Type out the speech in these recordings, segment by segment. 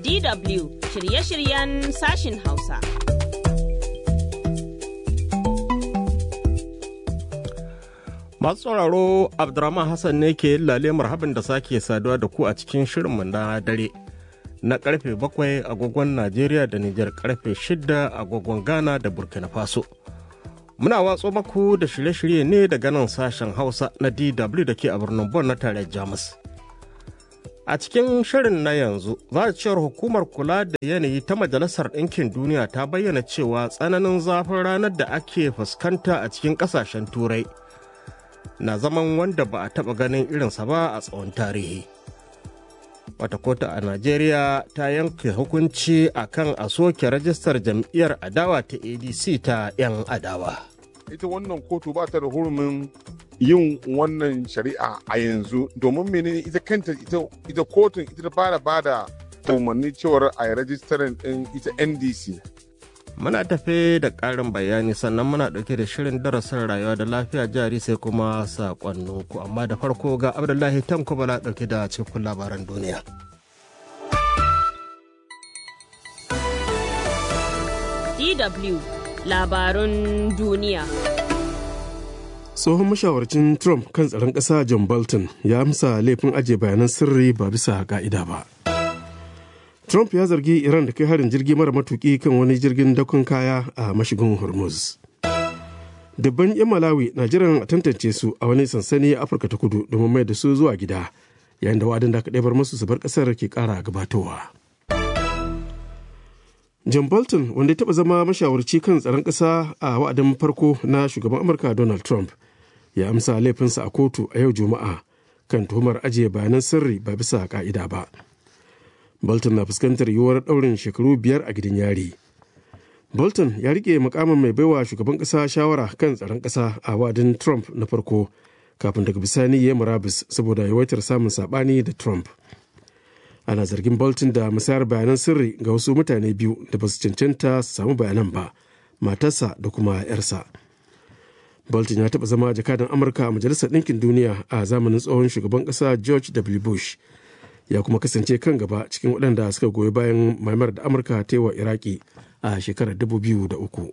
DW shirye-shiryen sashin Hausa. Masu sauraro Abdurrahman Hassan ne ke lale marhaban da sake saduwa da ku a cikin shirinmu na dare. Na karfe bakwai agogon Najeriya da Nijar karfe shida agogon Ghana da Burkina Faso. Muna watso maku da shirye-shirye ne daga nan sashen Hausa na DW da ke a birnin Bon na tarayyar Jamus. A cikin shirin na yanzu, za a cewar hukumar kula da yanayi ta Majalisar Ɗinkin Duniya ta bayyana cewa tsananin zafin ranar da ake fuskanta a cikin ƙasashen Turai na zaman wanda ba a taɓa ganin irinsa ba a tsawon tarihi. Wata kotu a Najeriya ta yanke hukunci a kan a soke rajistar jam'iyyar adawa ta ADC ta 'yan adawa. ita wannan kotu ba ta da hurumin yin wannan shari'a a yanzu domin menene ita kanta ita kotun ita ta fara bada umarni cewar a yi rajistarin din ita ndc Muna tafe da ƙarin bayani sannan muna ɗauke da shirin darasin rayuwa da lafiya jari sai kuma saƙonninku amma da farko ga Abdullahi Tanko bala ɗauke da cikin labaran duniya. DW labarun duniya. tsohon mashawarcin trump kan tsaron ƙasa john bolton ya amsa laifin ajiye bayanan sirri ba bisa ka'ida ba trump ya zargi iran da kai harin jirgi mara matuki kan wani jirgin dakon kaya a mashigin hormuz dabban 'yan malawi na jiran a tantance su a wani sansani a afirka ta kudu domin mai da su zuwa gida yayin da wa'adin da aka ɗebar musu su bar ƙasar ke ƙara gabatowa john bolton wanda ya taɓa zama mashawarci kan tsaron ƙasa a wa'adin farko na shugaban amurka donald trump ya amsa laifinsa a kotu a yau juma'a kan tuhumar ajiye bayanan sirri ba bisa ka'ida ba bolton na fuskantar yiwuwar ɗaurin shekaru biyar a gidan yari bolton ya rike mukamin mai baiwa shugaban ƙasa shawara kan tsaron ƙasa a wa'adin trump na farko kafin daga bisani ya murabus saboda yawaitar samun saɓani da trump ana zargin bolton da musayar bayanan sirri ga wasu mutane biyu da ba su cancanta su samu bayanan ba matarsa da kuma 'yarsa bolton ya taɓa zama jakadan amurka a majalisar ɗinkin duniya a zamanin tsohon shugaban ƙasa george w bush ya kuma kasance kan gaba cikin waɗanda suka goyi bayan maimar da amurka ta yi wa iraki a shekarar 2003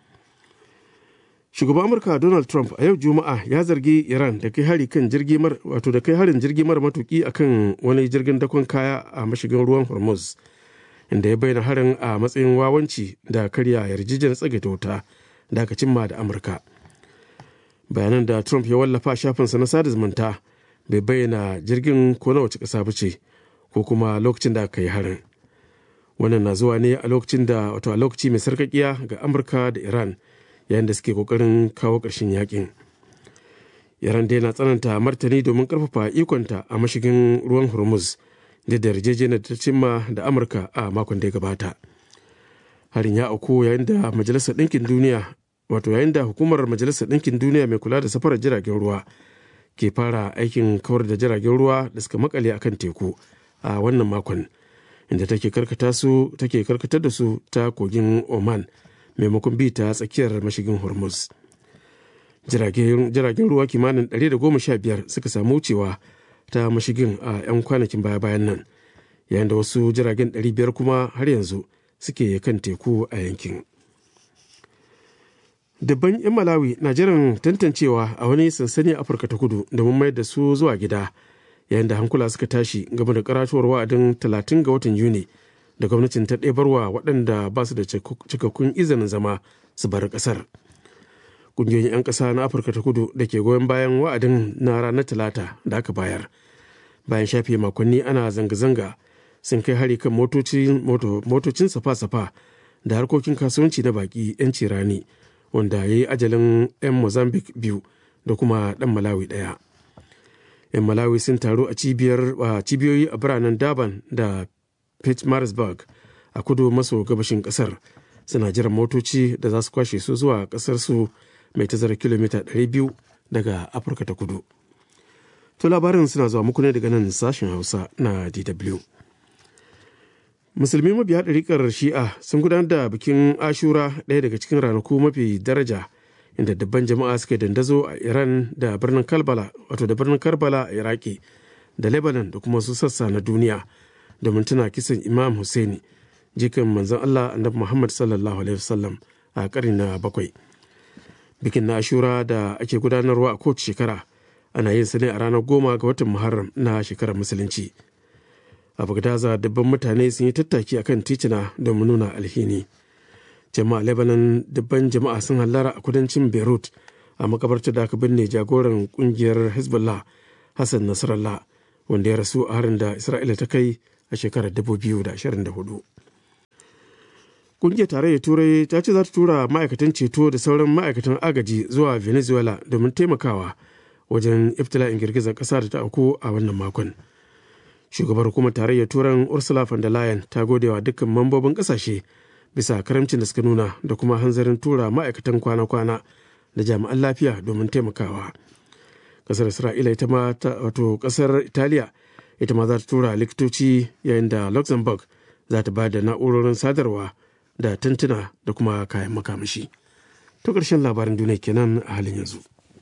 shugaban amurka donald trump a yau juma'a ya zargi iran da kai hari kan jirgi mar wato da kai harin jirgi mara matuki akan wani jirgin dakon kaya a mashigin ruwan hormuz inda ya bayyana harin a matsayin wawanci da karya yarjejeniyar tsagaita wuta da aka cimma da amurka bayanan da trump ya wallafa shafinsa na sada zumunta bai bayyana jirgin ko na wace ƙasa ba ce ko kuma lokacin da aka yi harin wannan na zuwa ne a lokacin da wato a lokaci mai sarkakiya ga amurka da iran yayin da suke kokarin kawo ƙarshen yakin iran dai na tsananta martani domin karfafa ikonta a mashigin ruwan hormuz da da yarjejeniyar ta cimma da amurka a makon da ya gabata harin ya auku yayin da majalisar ɗinkin duniya wato yayin da hukumar majalisar ɗinkin duniya mai kula da safarar jiragen ruwa ke fara aikin kawar da jiragen ruwa da suka makale akan teku a wannan makon inda take karkata su take karkatar da su ta kogin oman maimakon bi ta tsakiyar mashigin hormuz jiragen ruwa kimanin 115 suka samu wucewa ta mashigin a 'yan kwanakin baya-bayan nan yayin da wasu jiragen 500 kuma har yanzu suke kan teku a yankin dabban 'yan malawi na jiran tantancewa a wani sansani a afirka ta kudu domin mayar da su zuwa gida yayin da hankula suka tashi game da karatuwar wa'adin 30 ga watan yuni da gwamnatin ta ɗebarwa waɗanda ba su da cikakkun izinin zama su bar ƙasar ƙungiyoyin 'yan ƙasa na afirka ta kudu da ke goyon bayan wa'adin na ranar talata da aka bayar bayan shafe makonni ana zanga-zanga sun kai hari kan motocin safa-safa da harkokin kasuwanci na baƙi 'yanci rani wanda ya yi ajalin 'yan mozambique biyu da kuma ɗan malawi ɗaya 'yan malawi sun taru a cibiyoyi a biranen daban da pittsburgh a kudu maso gabashin kasar suna jiran motoci da za su kwashe su zuwa kasar su mai tazara kilomita 200 daga afirka ta kudu to labarin suna zuwa muku ne daga nan sashen hausa na dw musulmi mabiya ɗariƙar shi'a sun gudanar da bikin ashura ɗaya daga cikin ranaku mafi daraja inda dabban jama'a suka dandazo a iran da birnin karbala wato da birnin karbala a iraki da lebanon da kuma wasu sassa na duniya domin tana kisan imam Hussaini jikan manzon allah annabi muhammad sallallahu alaihi wasallam a ƙarni na bakwai bikin na ashura da ake gudanarwa a kowace shekara ana yin sa ne a ranar goma ga watan muharram na shekarar musulunci a bagdaza dabban mutane sun yi tattaki akan titina domin nuna alhini jama'a lebanon dabban jama'a sun hallara a kudancin beirut a makabarta da aka binne jagoran kungiyar hezbollah hassan nasrallah wanda ya rasu a harin da isra'ila ta kai a shekarar 2024 kungiyar tarayyar turai ta ce za ta tura ma'aikatan ceto da sauran ma'aikatan agaji zuwa venezuela domin taimakawa wajen iftila'in girgizar ƙasa da ta auku a wannan makon shugabar hukumar tarayyar turan ursula von der leyen ta gode wa dukkan mambobin ƙasashe bisa karamcin da suka nuna da kuma hanzarin tura ma'aikatan kwana-kwana da jami'an lafiya domin taimakawa ƙasar isra'ila ita ma wato ƙasar italiya ita ma za ta tura likitoci yayin da luxembourg za ta ba da na'urorin sadarwa da tantuna da kuma kayan makamashi to ƙarshen labarin duniya kenan a halin yanzu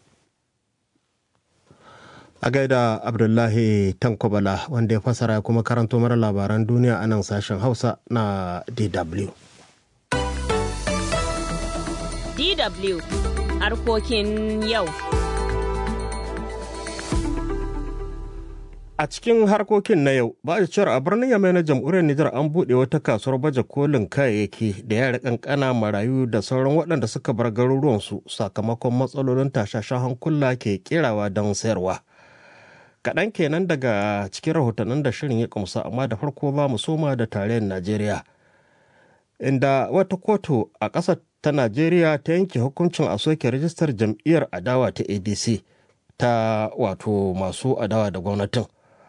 a gaida abdullahi tankobala wanda ya fasara kuma karanto mara labaran duniya a nan sashen hausa na dw DW harkokin yau. A cikin harkokin na yau, ba a cewar a birnin Yamai na jamhuriyar Nijar an buɗe wata kasuwar baje kolin kayayyaki da yara kankana marayu da sauran waɗanda suka bar garuruwansu sakamakon matsalolin tashashen hankula ke kerawa don sayarwa. Kaɗan kenan daga cikin rahotannin da shirin ya kumsa amma da farko ba mu soma da tarayyar Najeriya. Inda wata kotu a ƙasar ta Najeriya ta yanke hukuncin a soke rajistar jam'iyyar adawa ta ADC ta wato masu adawa da gwamnatin.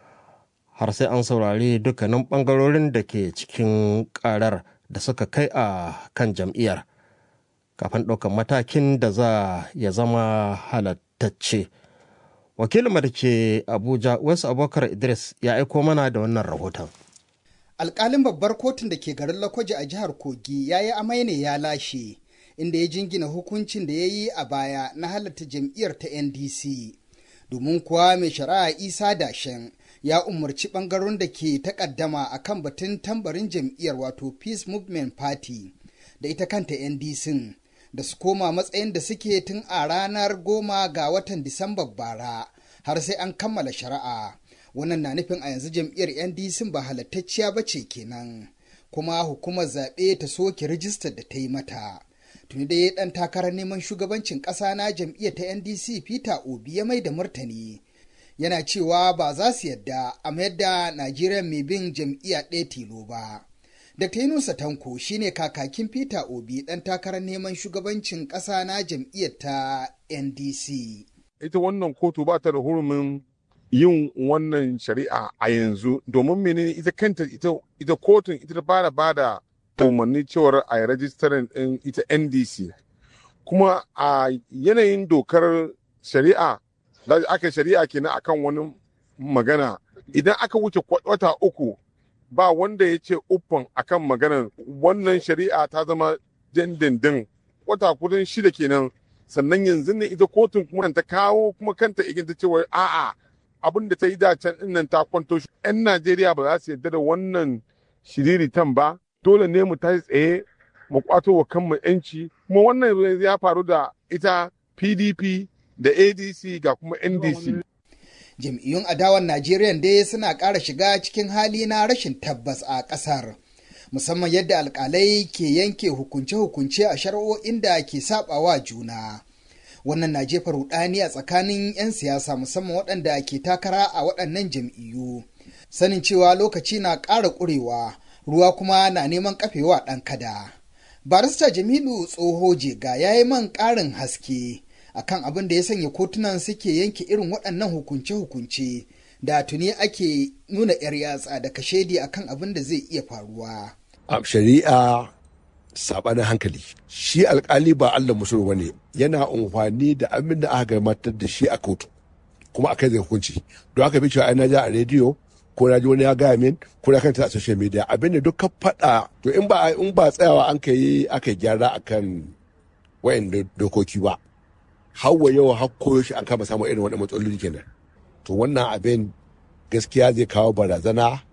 Har sai an saurari dukkanin ɓangarorin da ke cikin ƙarar da suka kai a kan jam'iyyar. Kafin ɗaukar matakin da za ya zama halattacce. Wakilin da ke Abuja, Wasu Abubakar Idris ya aiko mana da wannan rahoton. alkalin babbar kotun da ke garin Lakwaje a jihar Kogi ya yi amai ne ya lashe, inda ya jingina hukuncin da ya yi a baya na halatta jam'iyyar ta NDC. Domin kuwa mai shari'a Isa Dashen ya umarci ɓangaron da ke takaddama a kan batun tambarin jam'iyyar wato Peace Movement Party da ita kanta NDC da su koma matsayin da suke tun a ranar goma ga watan Disambar bara har sai an kammala shari'a. wannan na nufin a yanzu jam'iyyar ndc ba halattacciya ba ce kenan kuma hukumar zaɓe ta soke rijistar da ta yi mata tuni dai ɗan takarar neman shugabancin ƙasa na jam'iyyar ta ndc peter obi ya mai da martani yana cewa ba za su yadda a mayar da najeriya mai bin jam'iyya ɗaya tilo ba dr yunusa tanko shine kakakin peter obi ɗan takarar neman shugabancin ƙasa na jam'iyyar ta ndc ita wannan kotu ba ta da hurumin yin wannan shari'a a yanzu domin menene ita kanta ita, ita kotun ita ta fara ba da umarni cewar a yi rajistarin ɗin ita ndc kuma a yanayin dokar shari'a da aka shari'a kenan akan wani magana idan aka wuce wata uku ba wanda ya ce uffan akan maganar wannan shari'a ta zama dindindin wata kudin shida kenan sannan yanzu ne ita kotun kuma ta kawo kuma kanta iginta cewa a'a abin da ta yi dacen nan ta kwanto shi. 'Yan Najeriya ba za su yarda da wannan shiriritan ba, dole ne mu tashi tsaye mu kwato wa kanmu 'yanci. Kuma wannan ya faru da ita PDP da ADC ga kuma NDC. Jam'iyyun adawan Najeriya dai suna ƙara shiga cikin hali na rashin tabbas a ƙasar. Musamman yadda alƙalai ke yanke hukunce-hukunce a shari'o'in da ke saɓawa juna. wannan na jefa rudani a tsakanin 'yan siyasa musamman waɗanda ke takara a waɗannan jam'iyyu sanin cewa lokaci na ƙara ƙurewa ruwa kuma na neman kafewa ɗan kada barista jamilu tsoho jega ya yi man ƙarin haske akan abin da ya sanya kotunan suke yanke irin waɗannan hukunce-hukunce da tuni ake nuna 'yar yatsa da kashedi akan abin da zai iya faruwa a shari'a sabanin hankali shi alkali ba Allah musulmi bane yana amfani da abin da aka gabatar da shi a kotu kuma akai zai hukunci don aka bi cewa ai na ja a rediyo ko na ji wani ya gaya min ko na kanta a social media abin da duk ka faɗa to in ba in ba tsayawa an kai aka gyara akan wayan dokoki ba hawa yau har koyo shi an kama samun irin wannan matsaloli kenan to wannan abin gaskiya zai kawo barazana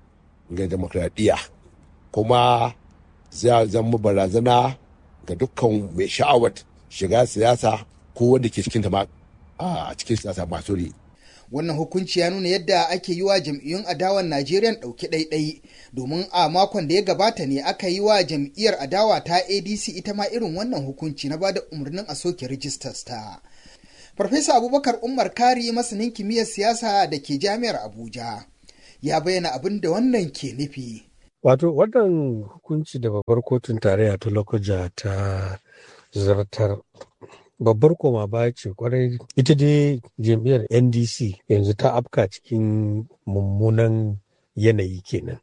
ga demokradiyya kuma zai zama barazana ga dukkan mai sha'awar shiga siyasa ko wanda ke cikin ma a cikin siyasa masu ri. Wannan hukunci ya nuna yadda ake yi wa jam'iyyun adawan Najeriya ɗauki ɗaiɗai domin a makon da ya gabata ne aka yi wa jam'iyyar adawa ta ADC ita ma irin wannan hukunci na bada umarnin a soke rijistas ta. Farfesa Abubakar Umar Kari masanin kimiyyar siyasa da ke jami'ar Abuja ya bayyana abin da wannan ke nufi. Wato wannan hukunci da babbar kotun tarayya ta Lokoja ta zartar babbar koma baya ce kwarai ita dai jam'iyyar ndc yanzu ta afka cikin mummunan yanayi kenan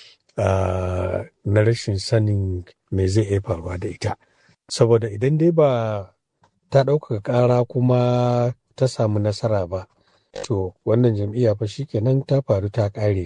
na rashin sanin me zai iya faruwa da ita saboda idan dai ba ta ɗaukaka ƙara kuma ta samu nasara ba to wannan jam'iyya fa kenan ta faru ta ƙare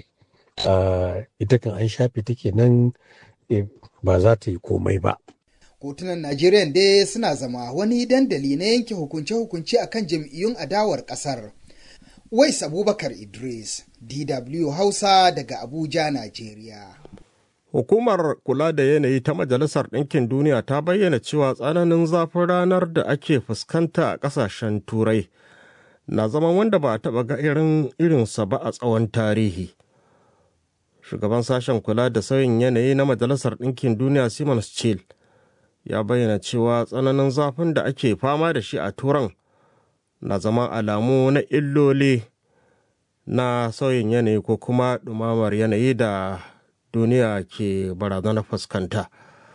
ita kan an shafe ta kenan ba za ta yi komai ba kotunan Najeriya dai suna zama wani dandali na yanke hukunce-hukunce akan jam'iyyun adawar kasar. Wais Abubakar Idris, DW Hausa daga Abuja, Najeriya. Hukumar kula da yanayi ta Majalisar Ɗinkin Duniya ta bayyana cewa tsananin zafin ranar da ake fuskanta a ƙasashen Turai na zama wanda ba a taɓa ga irin irinsa ba a tsawon tarihi. Shugaban sashen kula da sauyin yanayi na Majalisar Ɗinkin Duniya Simon Schill ya bayyana cewa tsananin zafin da ake fama da shi a turan na zama alamu na illoli na sauyin yanayi ko kuma ɗumamar yanayi da duniya ke barazanar fuskanta.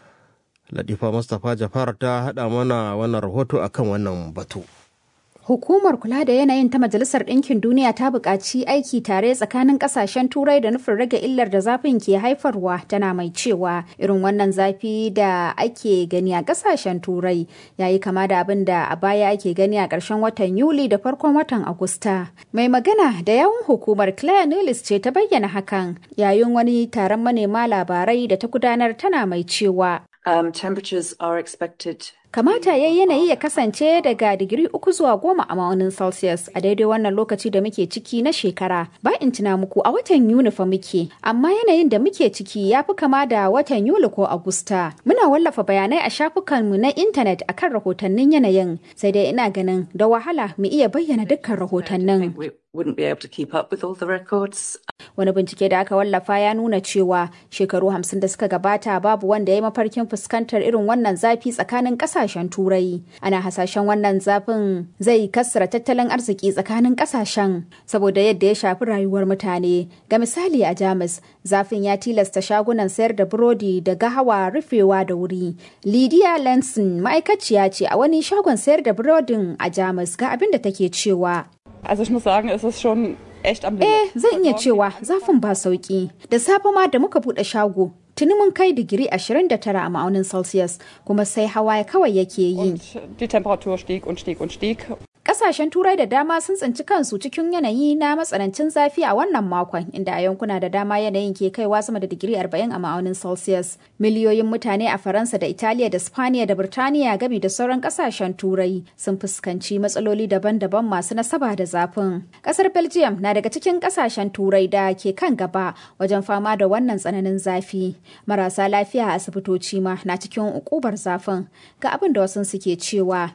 Latifa Mustapha Jafar ta haɗa mana wannan rahoto akan wannan batu. Hukumar kula da yanayin ta Majalisar Ɗinkin Duniya ta buƙaci aiki tare tsakanin ƙasashen Turai da nufin rage illar da zafin ke haifarwa tana mai cewa irin wannan zafi da ake gani a ƙasashen Turai yayi kama da abin da a baya ake gani a ƙarshen watan Yuli da farkon watan Agusta. Mai magana da yawun hukumar Claire Nulis ce ta bayyana hakan yayin wani taron manema labarai da ta gudanar tana mai cewa. Um, temperatures are expected Kamata ya yanayi ya kasance daga digiri uku zuwa goma a ma'aunin Celsius a daidai wannan lokaci da muke ciki na shekara. Ba in tuna muku a watan Yuni fa muke, amma yanayin da muke ciki ya fi kama da watan Yuli ko Agusta. Muna wallafa bayanai a shafukanmu na intanet akan rahotannin yanayin, sai dai ina ganin da wahala mu iya bayyana dukkan rahotannin. wouldn't be able to keep up with all the records. Wani bincike da aka wallafa ya nuna cewa shekaru hamsin da suka gabata babu wanda ya yi mafarkin fuskantar irin wannan zafi tsakanin kasashen turai. Ana hasashen wannan zafin zai kassara tattalin arziki tsakanin kasashen saboda yadda ya shafi rayuwar mutane. Ga misali a Jamus, zafin ya tilasta shagunan sayar da burodi da gahawa rufewa da wuri. Lydia Lenson ma'aikaciya ce a wani shagon sayar da burodin a Jamus ga abin da take cewa. Also ich muss sagen, es ist schon echt am Eh, zan iya cewa zafin ba sauki. Da safe ma da muka bude shago, tuni mun kai digiri 29 a ma'aunin Celsius, kuma sai hawa kawai yake yi. Die Temperatur stieg und stieg und stieg. Kasashen Turai da dama sun tsinci kansu cikin yanayi na matsanancin zafi a wannan makon, inda a yankuna da dama yanayin ke kaiwa sama da digiri 40 a ma'aunin Celsius. Miliyoyin mutane a Faransa da Italiya da Spaniya da Birtaniya gami da sauran kasashen Turai sun fuskanci matsaloli daban-daban masu nasaba da zafin. Kasar Belgium na daga cikin kasashen Turai da ke kan gaba wajen fama da wannan tsananin zafi. Marasa lafiya a asibitoci ma na cikin ukubar zafin. Ga abin da wasu suke cewa.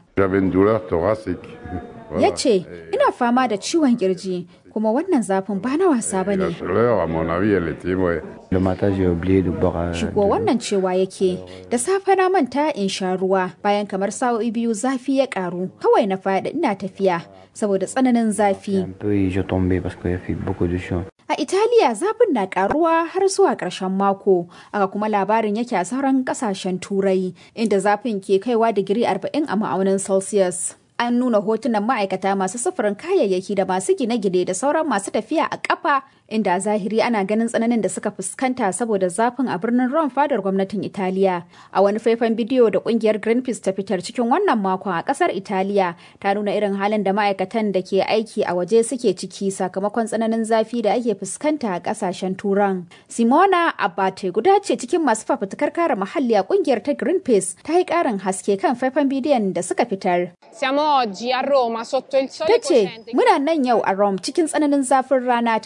Ya ce, ina fama da ciwon kirji kuma wannan zafin ba na wasa ba ne. Shigo wannan cewa yake, da safe na manta in sha ruwa bayan kamar sa'o'i biyu zafi ya karu. Kawai na faɗi ina tafiya saboda tsananin zafi. A Italiya zafin na karuwa har zuwa ƙarshen mako, aka kuma labarin yake a sauran ƙasashen Turai, inda zafin ke kaiwa digiri 40 a ma'aunin Celsius. An nuna hotunan ma'aikata masu sufurin kayayyaki da masu gine-gine da sauran masu tafiya a ƙafa inda a zahiri ana ganin tsananin da suka fuskanta saboda zafin a birnin Rome fadar gwamnatin Italiya. A wani faifan bidiyo da kungiyar Greenpeace ta fitar cikin wannan makon a kasar Italiya ta nuna irin halin da ma'aikatan da ke aiki a waje suke ciki sakamakon tsananin zafi da ake fuskanta a kasashen Turan. Simona Abate guda ce cikin masu fafutukar kare muhalli a kungiyar ta Greenpeace ta yi karin haske kan faifan bidiyon da suka fitar. Siamo oggi a Roma sotto il sole Ta ce, muna nan yau a Rome cikin tsananin zafin rana tare da kungiyar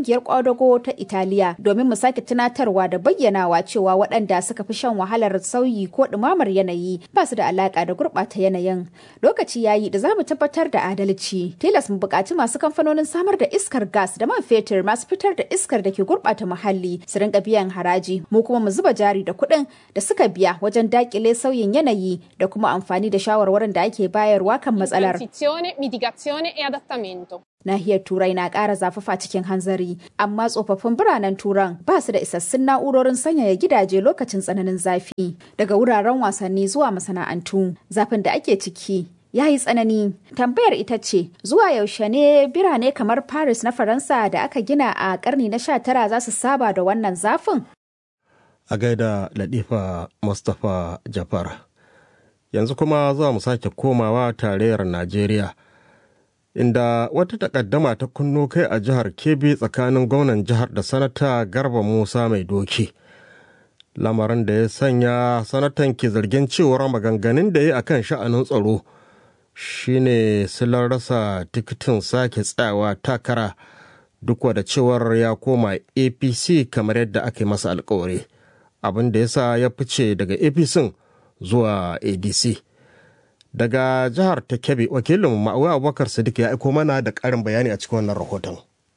kungiyar kwadago ta Italiya domin mu sake tunatarwa da bayyanawa cewa waɗanda suka fi shan wahalar sauyi ko ɗumamar yanayi ba su da alaƙa da gurɓata yanayin. Lokaci yayi da za mu tabbatar da adalci. Tilas mu buƙaci masu kamfanonin samar da iskar gas da man fetur masu fitar da iskar da ke gurɓata muhalli su rinka biyan haraji mu kuma mu zuba jari da kuɗin da suka biya wajen daƙile sauyin yanayi da kuma amfani da shawarwarin da ake bayarwa kan matsalar. mitigazione e adattamento. Nahiyar Turai na ƙara zafafa cikin hanzari, amma tsofaffin biranen Turan ba su da isassun na'urorin sanyaya gidaje lokacin tsananin zafi. Daga wuraren wasanni zuwa masana'antu, zafin da ake ciki ya yi tsanani. Tambayar ita ce, zuwa yaushe ne birane kamar Paris na Faransa da aka gina a ƙarni na 19 za su saba da wannan zafin? A gaida Latifa Mustapha Jafar. Yanzu kuma za mu sake komawa tarayyar Najeriya. inda wata takaddama ta kunno kai a jihar kebbi tsakanin gwamnan jihar da sanata garba musa mai doki lamarin da ya sanya sanatan ke zargin cewar maganganun da ya akan sha'anin tsaro shine silar rasa tikitin sake tsayawa takara duk da cewar ya koma apc kamar yadda aka yi masa alkawari abin da ya sa ya fice daga apc zuwa adc daga jihar ta kebbi wakilin ma'auya abubakar sadiq ya aiko mana da karin bayani a cikin wannan rahoton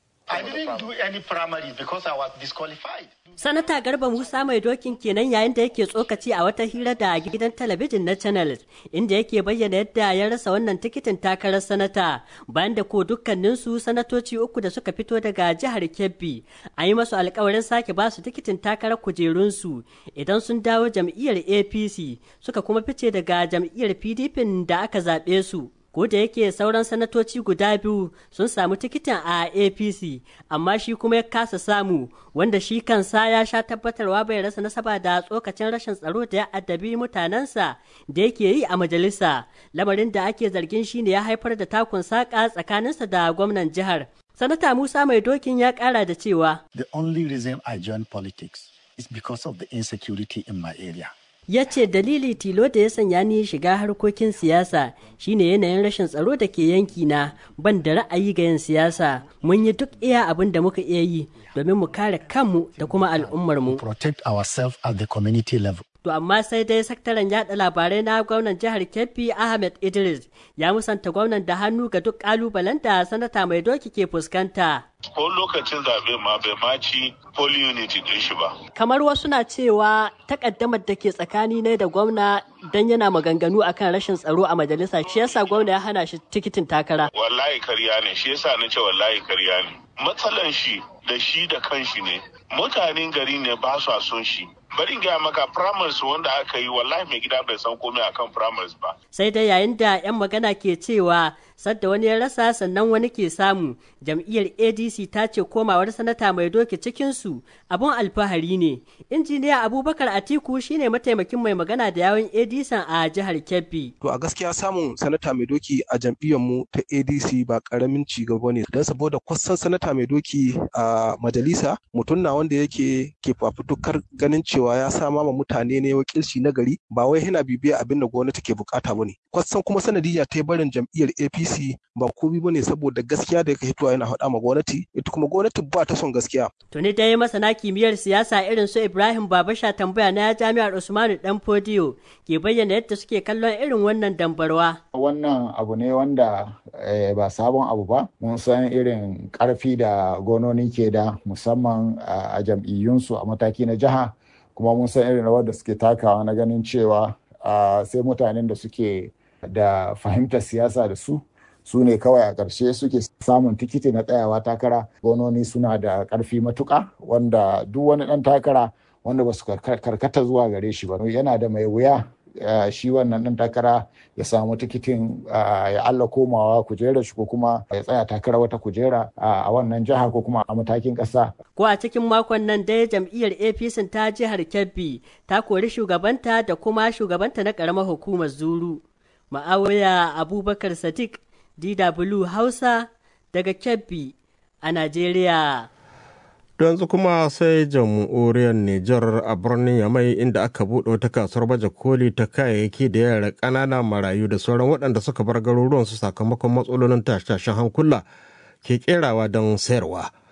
Sanata Garba Musa mai dokin kenan yayin da yake tsokaci a wata hira da gidan talabijin na Channel inda yake bayyana yadda ya rasa wannan tikitin takarar sanata bayan da ko dukkaninsu sanatoci uku da suka fito daga jihar Kebbi a yi masu alkawarin sake ba su tikitin takarar kujerunsu idan sun dawo jam'iyyar APC suka kuma fice daga jam'iyyar PDP da aka zaɓe su. ko da yake sauran sanatoci guda biyu sun samu tikitin a apc amma shi kuma ya kasa samu wanda shi kansa ya sha tabbatarwa bai rasa nasaba da tsokacin rashin tsaro da ya addabi mutanensa da yake yi a majalisa lamarin da ake zargin shi ne ya haifar da takun saƙa tsakaninsa da gwamnan jihar sanata musa mai dokin ya ƙara da cewa the only reason i joined politics is because of the insecurity in my area ya ce dalili tilo da ya sanya ni shiga harkokin siyasa shine yanayin rashin tsaro da ke yanki na ban da ra'ayi ga yin siyasa mun yi duk iya abin da muka iya yi domin mu kare kanmu da kuma al'ummarmu protect ourselves at the community level To amma sai dai sakataren yada labarai na gwamnan jihar Kebbi Ahmed Idris ya musanta gwamnan da hannu ga duk kalubalen da sanata mai doki ke fuskanta. Ko lokacin zaɓe ma bai maci poli unity ɗin shi ba. Kamar wasu na cewa takaddamar da ke tsakani ne da gwamna dan yana maganganu akan rashin tsaro a majalisa shi yasa gwamna ya hana shi tikitin takara. Wallahi karya ne shi yasa na ce wallahi karya ne. Matsalan shi da shi da kanshi ne. Mutanen gari ne ba su son shi. bari in gaya maka primaries wanda aka yi wallahi mai gida bai san komai akan primaries ba. Sai dai yayin da 'yan magana ke cewa sadda wani ya rasa sannan wani ke samu jam'iyyar ADC ta ce komawar sanata mai doki cikinsu abun alfahari ne. Injiniya Abubakar Atiku shine mataimakin mai magana da yawon ADC a jihar Kebbi. To a gaskiya samun sanata mai doki a jam'iyyar mu ta ADC ba karamin ci gaba ne don saboda kwasan sanata mai doki a majalisa mutum na wanda yake ke fafutukar ganin cewa ya sama ma mutane ne wakilci na gari ba wai yana bibiya abin da gwamnati ke bukata bane kwasan kuma sanadiyya ta barin jam'iyyar APC ba komai bane saboda gaskiya da yake hitowa yana faɗa ma gwamnati ita kuma gwamnati ba ta son gaskiya tuni dai masana kimiyyar siyasa irin su Ibrahim Babasha tambaya na jami'ar Usmanu Dan Fodiyo ke bayyana yadda suke kallon irin wannan dambarwa wannan abu ne wanda ba sabon abu ba mun san irin karfi da gononi ke da musamman a jam'iyyunsu a mataki na jiha kuma mun san irin rawar da suke takawa na ganin cewa sai mutanen da suke da fahimtar siyasa da su su ne kawai a ƙarshe suke samun tikiti na tsayawa takara gononi suna da ƙarfi matuƙa wanda duk wani ɗan takara wanda ba su karkata zuwa gare shi ba yana da mai wuya shi wannan ɗan takara ya samu tikitin ya Allah komawa kujerar shi ko kuma ya tsaya takara wata kujera a wannan jiha ko kuma a matakin ƙasa. Ko a cikin makon nan dai jam'iyyar APC ta jihar Kebbi ta kori shugabanta da kuma shugabanta na ƙaramar hukumar Zuru. Ma'awiya Abubakar Sadiq DW Hausa daga Kebbi a Najeriya. yanzu kuma sai jamhuriyar Nijar a birnin Yamai inda aka buɗe wata kasuwar baje koli ta kayayyaki da yara ƙanana marayu da sauran waɗanda suka bar garuruwansu sakamakon matsalolin tashe-tashen hankula ke kerawa don sayarwa.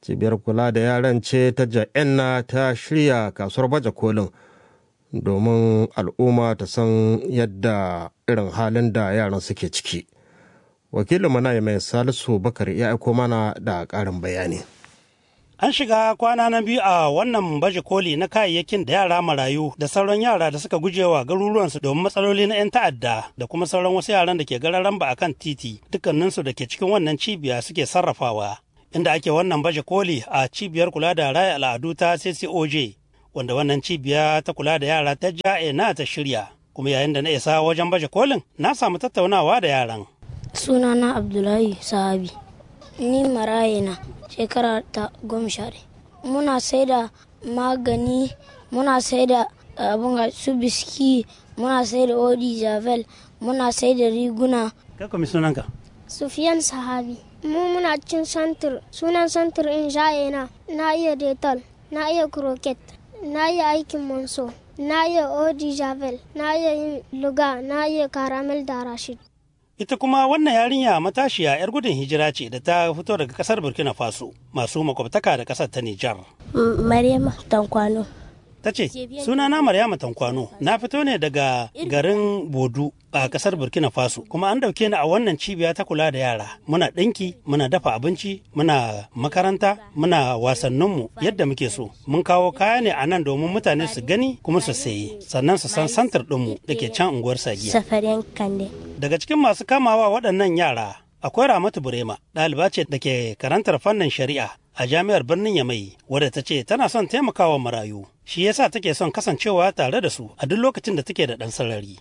cibiyar kula da yaran ce ta ja'enna ta shirya kasuwar baje kolin domin al'umma ta san yadda irin halin da yaran suke ciki wakilin mana mai salisu bakar ya aiko mana da ƙarin bayani An shiga kwana na biyu a wannan baje koli na kayayyakin da yara marayu da sauran yara da suka gujewa garuruwansu domin matsaloli na 'yan ta'adda da kuma sauran wasu yaran da ke gararan ba akan titi dukkaninsu da ke cikin wannan cibiya suke sarrafawa. Inda ake wannan baje koli a cibiyar kula da raya al'adu ta CCOJ wanda wannan cibiya ta kula da yara ta ja'e na ta shirya. Kuma yayin da na isa wajen baje kolin na samu tattaunawa da yaran. Sunana Abdullahi Sahabi. Ni maraye na shekara ta goma sha Muna sai da magani, muna sai da abin su biski, muna sai da odi javel, muna sai da riguna. Kai kuma sunanka? Sufiyan Sahabi. Mu muna cin santir, sunan santir in shaye na, na iya detal, na iya croquet, na iya aikin monso, na iya odi javel, na iya yin luga, na iya caramel da rashid. ita kuma wannan yarinya matashiya 'yar gudun hijira ce da ta fito daga kasar burkina faso masu makwabtaka da kasar ta nijar maryama tankwano ta ce sunana maryama tankwano na fito ne daga garin bodu a kasar burkina faso kuma an dauke ni a wannan cibiya ta kula da yara muna ɗinki muna dafa abinci muna makaranta muna wasanninmu yadda muke so mun kawo kaya ne a nan domin mutane su gani kuma su sayi sannan su san santar ɗinmu da ke can unguwar sagiya safariyan kande daga cikin masu kamawa waɗannan yara akwai ramatu burema ɗaliba ce da ke karantar fannin shari'a a jami'ar birnin yamai wadda ta ce tana son taimakawa marayu shi yasa take son kasancewa tare da su a duk lokacin da take da ɗan sarari.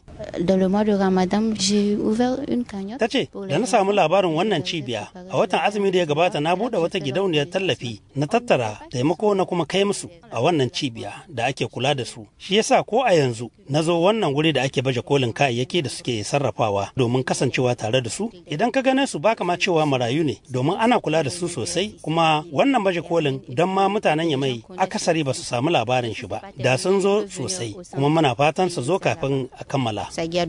Ta ce, da na samu labarin wannan cibiya, a watan azumi da ya gabata na buɗe wata gidauniyar tallafi na tattara taimako na kuma kai musu a wannan cibiya da ake kula da su. Shi yasa ko a yanzu na zo wannan wuri da ake baje kolin kayayyaki da suke sarrafawa domin kasancewa tare da su. Idan ka gane su baka ma cewa marayu ne domin ana kula da su sosai kuma wannan baje kolin don ma mutanen yamai akasari ba su samu labarin shi ba da sun zo sosai kuma muna fatan su zo kafin a kammala.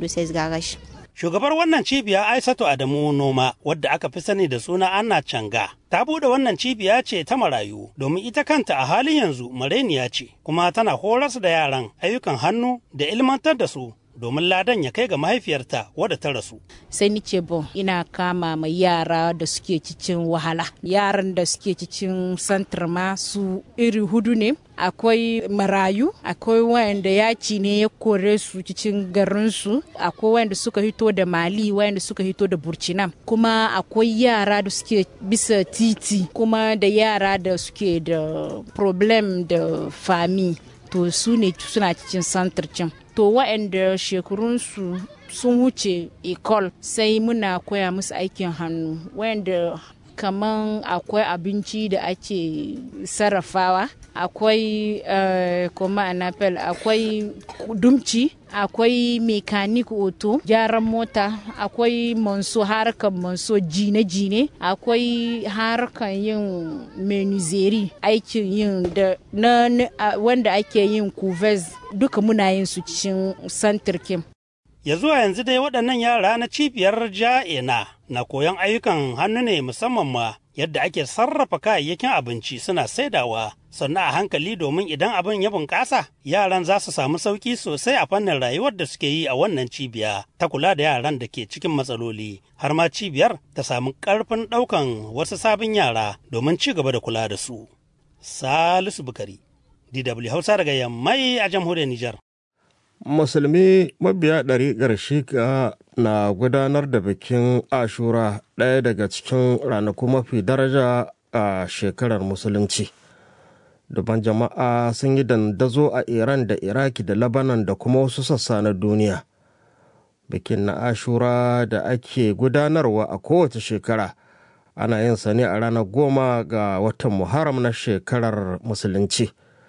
Shugabar wannan cibiya Aisatu Adamu Noma wadda aka fi sani da suna Anna Canga ta bude wannan cibiya ce ta marayu domin ita kanta a halin yanzu mareniya ce kuma tana horas da yaran ayyukan hannu da ilmantar da su domin ladan ya kai ga mahaifiyarta wadda ta rasu. Sai ni ce bon ina kama mai yara da suke cikin wahala. Yaran da suke cikin santar ma su iri hudu ne. Akwai marayu, akwai wayanda yaci ne ya kore su cikin garinsu, akwai wayanda suka hito da Mali, wayanda suka hito da Burkina. Kuma akwai yara da suke bisa titi, kuma da yara da suke da problem da fami. To su ne suna cikin santar can. to waɗanda shekarunsu sun wuce ecole sai muna koya musu aikin hannu waɗanda kaman akwai abinci da ake sarrafawa akwai uh, kuma anapel akwai dumci akwai mekanik oto gyaran mota akwai manso harkar manso jine-jine akwai harkar yin menuzeri aikin yin da na, na wanda ake yin kuvez duka muna yin su cikin santirkin ya zuwa yanzu dai waɗannan yara na cibiyar ja'ina na koyon ayyukan hannu ne musamman ma yadda ake sarrafa kayayyakin abinci suna saidawa sannan a hankali domin idan abin ya bunƙasa yaran za su samu sauƙi sosai a fannin rayuwar da suke yi a wannan cibiya ta kula da yaran da ke cikin matsaloli har ma cibiyar ta samu ƙarfin ɗaukan wasu sabon yara domin ci gaba da kula da su. Salisu Bukari, DW Hausa daga Yammai a jamhuriyar Nijar. musulmi mabiya ɗariƙar shiga na gudanar da bikin ashura ɗaya daga cikin ranaku mafi daraja a shekarar musulunci duban jama'a sun yi dandazo a iran da iraki da labanan da kuma wasu sassa na duniya bikin na ashura da ake gudanarwa a kowace shekara ana yin sa ne a ranar goma ga watan muharram na shekarar musulunci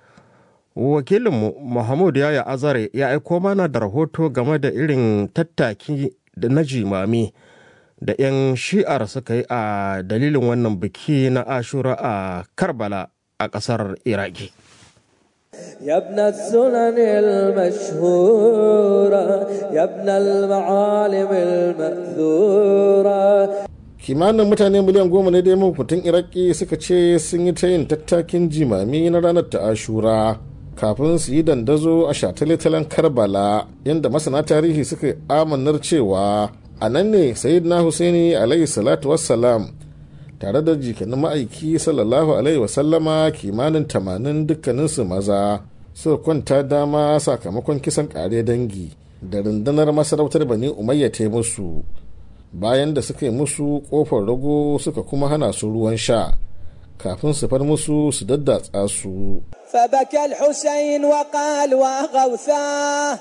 wakilinmu Muhammadu Yaya Azare ya aiko mana da rahoto game da irin tattaki da na jimami da 'yan shi'ar suka yi a dalilin wannan biki na ashura a Karbala a ƙasar Iraki. يا ابن السنن المشهورة يا ابن المعالم المأثورة kimanin mutane miliyan goma ne dai mahukuntan iraki suka ce sun yi ta yin tattakin jimami na ranar ta ashura kafin su yi dandazo a shataletalen karbala yadda masana tarihi suka amanar cewa a nan ne sayyidina husaini alayhi salatu wassalam tare da jikanin ma'aiki sallallahu alaihi wasallama kimanin tamanin dukkaninsu maza suka kwanta dama sakamakon kisan kare dangi da rundunar masarautar bani umayya ta musu bayan da suka yi musu kofar rago suka kuma hana su ruwan sha kafin su far musu su daddatsa su فبكى الحسين وقال وغوثاه